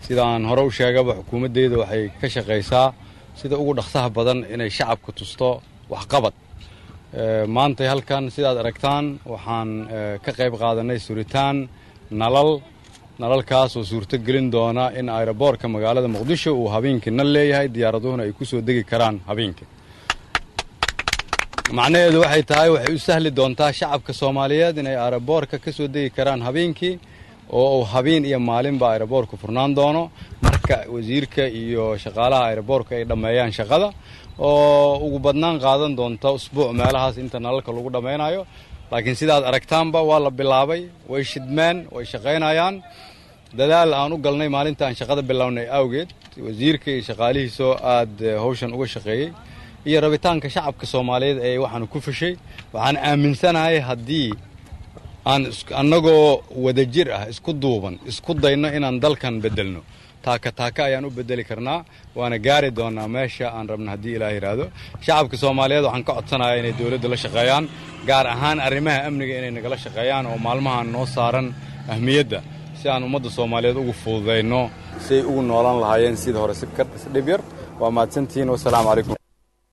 sidaan hore u sheegaba xukuumaddeeda waxay ka shaqaysaa sida ugu dhaqsaha badan inay shacabka tusto waxqabad maantay halkan sidaad aragtaan waxaan ka qayb qaadanay suritaan nalal nalalkaas oo suurto gelin doona in ayroboorka magaalada muqdisho uu habeenkii nal leeyahay diyaaraduhuna ay ku soo degi karaan habeenkii macnaheedu waxay tahay waxay u sahli doontaa shacabka soomaaliyeed inay ayroboorka ka soo degi karaan habeenkii oo uu habeen iyo maalinba ayroboorku furnaan doono marka wasiirka iyo shaqaalaha ayroboorka ay dhammeeyaan shaqada oo ugu badnaan qaadan doonta usbuuc meelahaas inta nalalka lagu dhammaynayo laakiin sidaad aragtaanba waa la bilaabay way shidmeen way shaqaynayaan dadaal aan u galnay maalinta aan shaqada bilownay awgeed wasiirka iyo shaqaalihiisoo aad hawshan uga shaqeeyey iyo rabitaanka shacabka soomaaliyeed ee waxaanu ku fashay waxaan aaminsanahay haddii aan annagoo wadajir ah isku duuban isku dayno inaan dalkan beddelno taaka taaka ayaan u bedeli karnaa waana gaari doonaa meesha aan rabna haddii ilaah yidhaahdo shacabka soomaaliyeed waxaan ka codsanayaa inay dowladda la shaqeeyaan gaar ahaan arrimaha amniga inay nagala shaqeeyaan oo maalmahan noo saaran ahmiyadda si aan ummadda soomaaliyeed ugu fududayno siay ugu noolaan lahaayeen sida hore si dhib yar waa mahadsantihiin wasalaamu calaykum